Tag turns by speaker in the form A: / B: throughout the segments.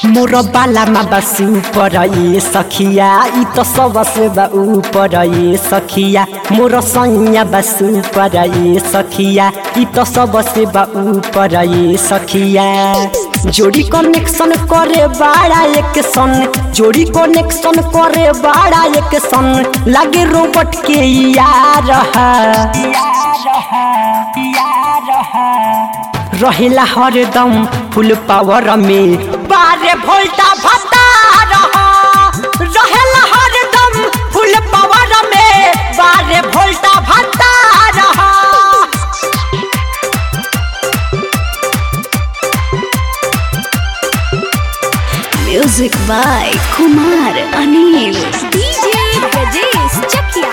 A: मोर बालामा बस ऊपर ए सखिया ई त सबसे बा ऊपर ए सखिया मोर सैया बस ऊपर ए सखिया ई त सबसे बा ऊपर ए सखिया जोड़ी कनेक्शन करे बाड़ा एक सन जोड़ी कनेक्शन करे बाड़ा एक सन लागे रोबोट के यार रहेला हरदम फुल पावर में बारे भोल्टा भत्ता रहेला हरदम फुल पावर में बारे भोल्टा भत्ता रहा
B: music by Kumar Anil DJ Brajesh Chakia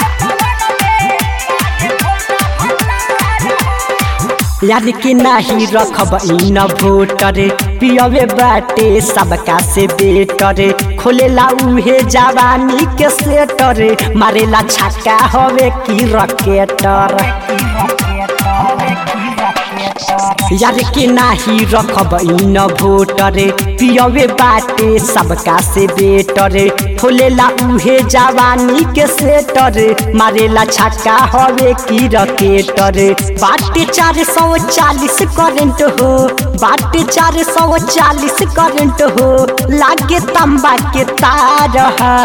A: याद के नाही रखब इन भोटर पियवे बाटे सबका से बेटर खोलेला उहे जवानी के सेटर मारेला छक्का हवे की रकेटर यार के नाही रखब इन भोटर पियवे बाटे सबका से बेटर खोलेला उहे जवानी के सेटर मारेला छक्का हवे की रकेटर बाटे चार सौ चालीस करेंट हो बाटे चार सौ चालीस करेंट हो लागे तंबा के तार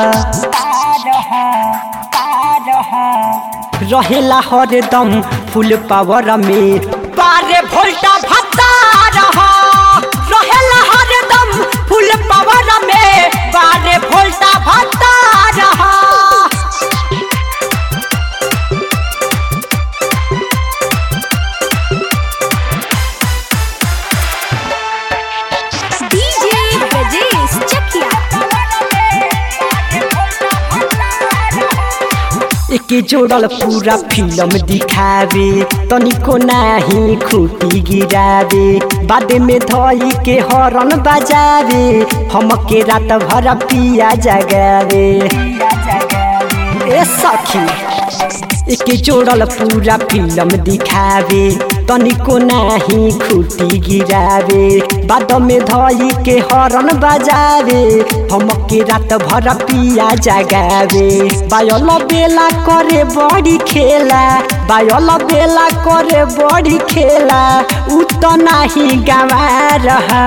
A: रहेला हरदम फुल पावर में बारे भोल्टा भत्ता रहा रहेला हरदम फुल पावर में बारे भोल्टा भत्ता रहा
B: डीजे ब्रजेश चकिया
A: एके जोड़ल पूरा फिल्म दिखावे तनिको नाही खूटी गिरावे बादे में धई के हरन बजावे हमके रात भर पिया जगावे ए सखी एके जोड़ल पूरा फिल्म दिखावे तनिको नाही खूटी गिरावे बाद में धई के हरन बजावे हमके रात भर पिया जगावे बायल बेला करे बड़ी खेला बायल बेला करे बड़ी खेला उ त नाही गवा रहा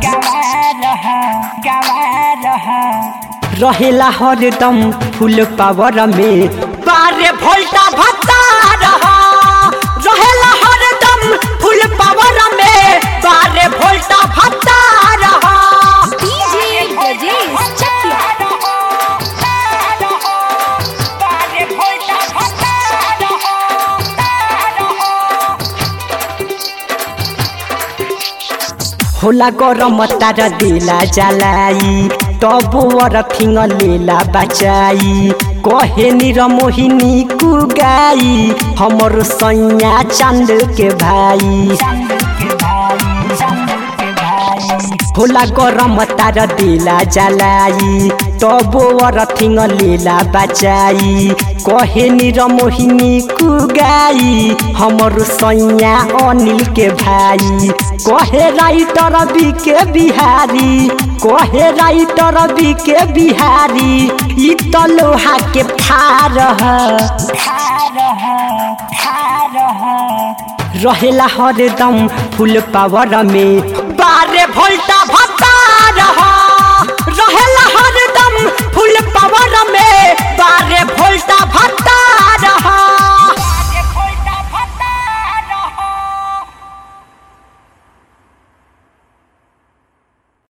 A: रहेला हरदम फुल पावर में बारे भोल्टा भत्ता रहा रहेला हरदम फुल पावर में बारे भोल्टा भत्ता रहा
B: डीजे ब्रजेश चकिया
A: होला गरम तार देला जलाई तब वर फिङ लेला बचाई कहे निर मोहिनी कुगाई हमर सैया चांद के भाई होला गरम तार देला जलाई तब वर फिङ लेला बचाई कहे निर मोहिनी कुगाई हमर सैया अनिल के भाई कहे राइटर बी के बिहारी कहे राइटर बी के बिहारी ई त लोहा के फार रहेला हरदम फुल पावर में बारे भोल्टा भत्ता रहा रहेला हरदम फुल पावर में बारे भोल्टा भत्ता